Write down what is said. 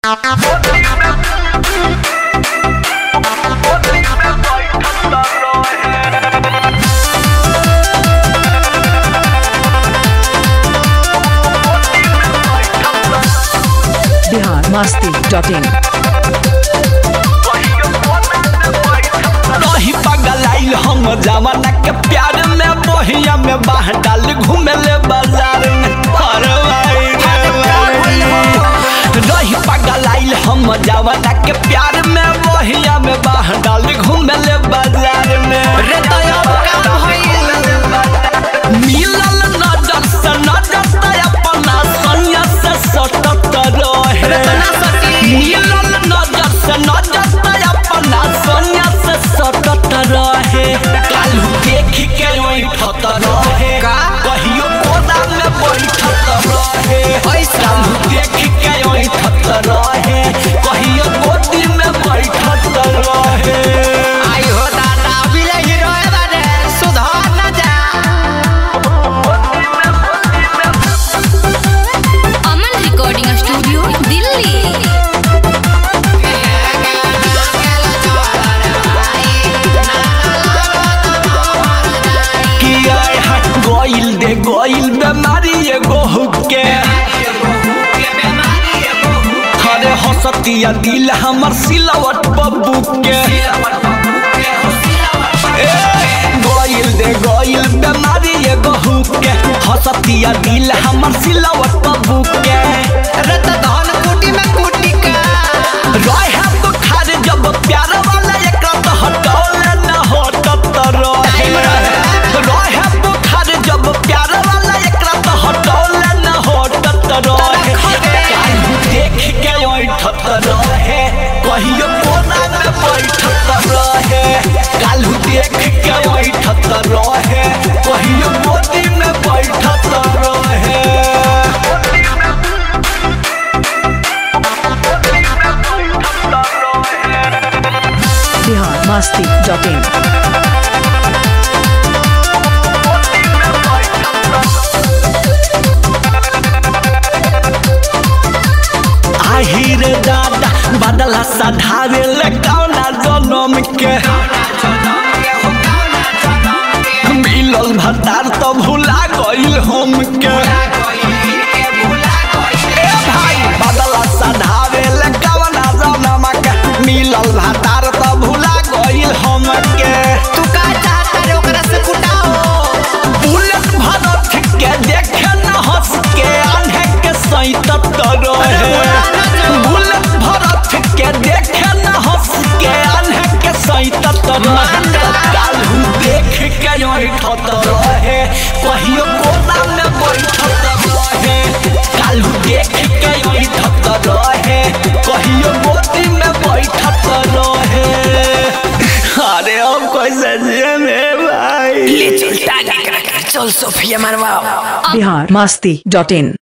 Bihar Masti dot इन रही पगलाइल हम जवाना के प्यार में बहिया में बाह डाल घूमे ले बाजार में अरे भाई रे भाई। रही पगलाइल हम जवाना के प्यार में बहिया में बाह डाल घूमे ले बाजार में रे दया का भइल मिलल नजर से नजर से अपना सैया से सटत रहे मिलल नजर से नजर से अपना सैया से सटत रहे कालू देख के बैठत रहे कहियो कोदा में बैठत रहे कालू देख के बैठत रहे कहियो गोदी में बैठत रहे आई हो दादा बिले हीरो बारे सुधार न जा अमन रिकॉर्डिंग स्टूडियो दिल्ली कि आय हट गोइल दे गोइल बेमारी एगो हुक्के खरे हसतिया दिल हमर सिलवट बब्बू के ए, गोइल दे गोइल बेमारी एगो हुक्के हसतिया दिल हमर सिलवट बब्बू के रत धन कुटी में कुटी का रहे तो खार जब प्यार वाला एकरा तो हटौले न हटत रहे रहे तो खार जब प्यार वाला एकरा तो हटौले न हटत रहे काल्हू देख के बैठत रहे कहियो कोना में बैठत रहे काल्हू देख के बैठत रहे कहियो गोदी में बैठत रहे बिहार मस्ती डॉट इन आहिर दादा बदला सधावे ले कौना जनम के मिलल भतार तो भुला गइल हम के ए भाई बदला सधावे ले कौना जनम के मिलल भतार तो भुला गइल हम के तू का चाहता रे ओकरा से कुटाओ बुलेट भरत के देखे न हंस के आन्हे के सैतत रहे बुलेट भरत के देखे न हंस के आन्हे के सैतत रहे कालू देख के बैठत रहे कहियो कोना में बैठत रहे कालू देख के बैठत रहे कहियो गोदी में बैठत रहे अरे अब कैसे जिए में भाई ले चल टाली करा चल सोफिया मरवाओ बिहार मस्ती डॉट इन